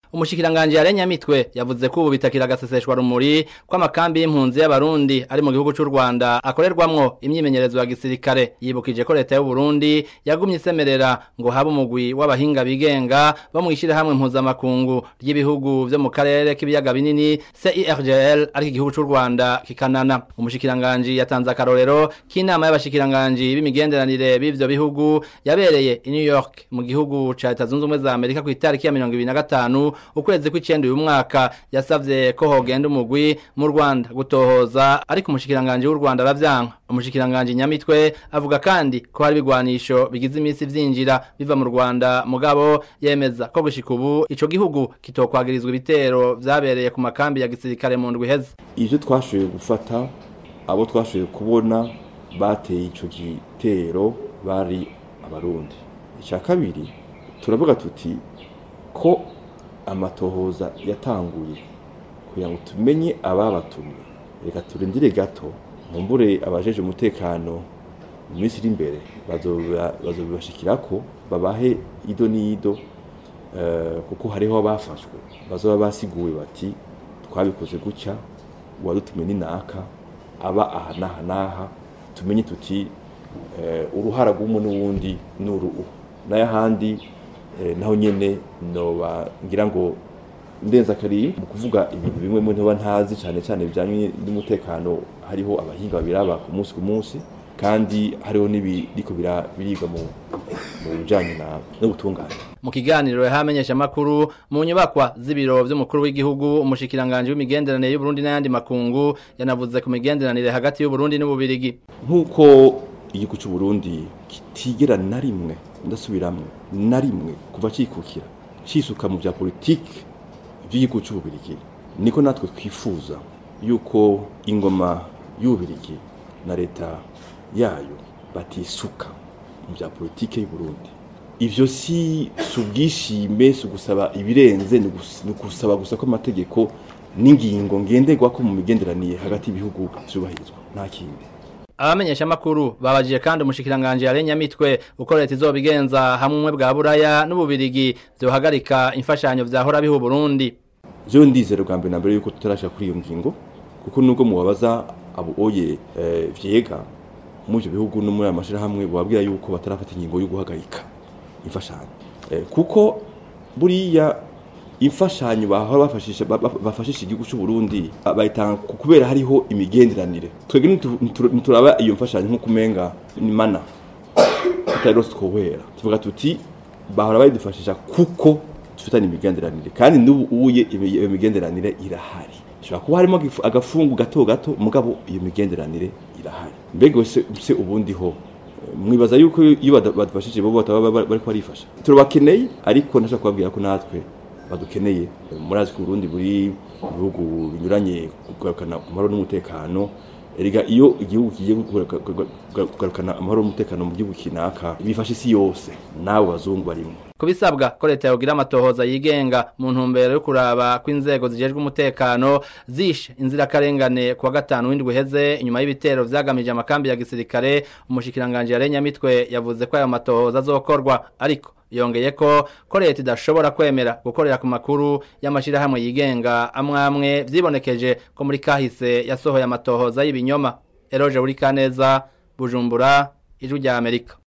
umushikiranganje yarenya mitwe yavuze ko ubu bitakira agaseseshwa rumuri kw'amakambi y'impunzi y'abarundi ari mu gihugu c'u Rwanda akorerwamwo imyimenyerezo ya gisirikare yibukije ko leta y'u Burundi yagumye isemerera ngo habe umugwi w'abahinga bigenga bo mwishira hamwe mpuzamakungu ry'ibihugu vyo mu karere k'ibiyaga binini CIRGL ari igihugu c'u Rwanda kikanana umushikiranganje yatanze akarorero k'inama y'abashikiranganje b'imigenderanire b'ivyo bihugu yabereye i New York mu gihugu ca Leta Zunze Ubumwe za Amerika ku itariki ya 25 ukwezi kw'icenda uyu mwaka yasavye ko hogenda umugwi mu Rwanda gutohoza ariko umushikiranganje w'u Rwanda aravyanka umushikiranganje nyamitwe avuga kandi ko hari bigwanisho bigize iminsi vyinjira biva mu Rwanda mugabo yemeza ko gushika ubu ico gihugu kitokwagirizwa ibitero vyabereye ku makambi ya gisirikare mu ndwi heze ivyo twashoboye gufata abo twashoboye kubona bateye ico gitero bari abarundi icya kabiri turavuga tuti ko amatohoza yatanguye kugira ngo tumenye ababatumye reka turindire gato mumbure abajeje umutekano mu minsi iri imbere bazobibashikira ko babahe ido n'ido kuko hariho abafashwe bazoba basiguwe bati twabikoze gutya uwadutumye ni naka aba aha n'aha n'aha tumenye tuti uruhara rw'umwe n'uwundi ni uruhu n'ayahandi naho nyene noba ngira ngo ndenza kari mu kuvuga ibintu bimwe mu ntoba ntazi cyane cyane bijyanye n'umutekano hariho abahinga babiraba ku munsi ku munsi kandi hariho n'ibiriko biribwa mu bijyanye n'ubutungane mu kiganiro yahamenyesha makuru mu nyubakwa z'ibiro vy'umukuru w'igihugu umushikiranganje w'imigenderanire y'u Burundi n'ayandi makungu yanavuze ku migenderanire hagati y'u Burundi n'ububirigi nk'uko igihugu cy'u Burundi kitigera na rimwe ndasubiramwe na rimwe kuva cikukira cisuka mu bya politike by'igihugu cy'ububirigi niko natwe twifuza yuko ingoma y'ububirigi na leta yayo batisuka mu bya politike y'u Burundi ivyo si subwishime si gusaba ibirenze ni gusaba gusa ko amategeko n'ingingo ngenderwa ko mu migenderanire hagati y'ibihugu zubahirizwa nta kindi abamenyesha makuru babajije kandi umushikiranganje yarenya mitwe uko leta izobigenza hamwe bwa buraya n'ububirigi byohagarika imfashanyo vyahora bihu Burundi je ndizero bwa mbere nambere yuko tutarashaka kuri iyo ngingo kuko nubwo mubabaza abo oye e, vyega mu byo bihugu no muri amashira hamwe babwira yuko batarafata ingingo yo guhagarika imfashanyo e, kuko buriya imfashanyo bahora bafashisha bafashisha igihugu cy'u Burundi bayitanga kubera hariho imigenderanire twebwe nituraba iyo mfashanyo nko kumenga ni mana tutarose twobera tuvuga tuti bahora bayidufashisha kuko dufitanye imigenderanire kandi n'ubu uye iyo migenderanire irahari ishobora kuba harimo agafungu gato gato mugabo iyo migenderanire irahari mbega se ubundi ho mwibaza yuko iyo badufashije bo bataba bari barifasha turabakeneye ariko ndashaka kubabwira ko natwe badukeneye murazi ko Burundi buri mu bihugu binyuranye kugarukana amahoro n'umutekano erega iyo igihugu kigiye kugarukana amahoro n'umutekano mu gihugu kinaka bifasha isi yose nabo bazungu barimo kubisabwa ko leta yogira amatohoza yigenga mu ntumbero yo kuraba ko inzego zijejwe umutekano zishe inzirakarengane kuwa gatanu w'indwi heze inyuma y'ibitero vyagamije amakambi ya gisirikare umushikiranganje yarenya mitwe yavuze ko ayo matohoza azokorwa ariko yongeye ko ko leta idashobora kwemera gukorera ku makuru y'amashirahamwe yigenga amwe amwe vyibonekeje ko muri kahise yasohoye amatohoza y'ibinyoma eroje buri kaneza bujumbura ijwi rya amerika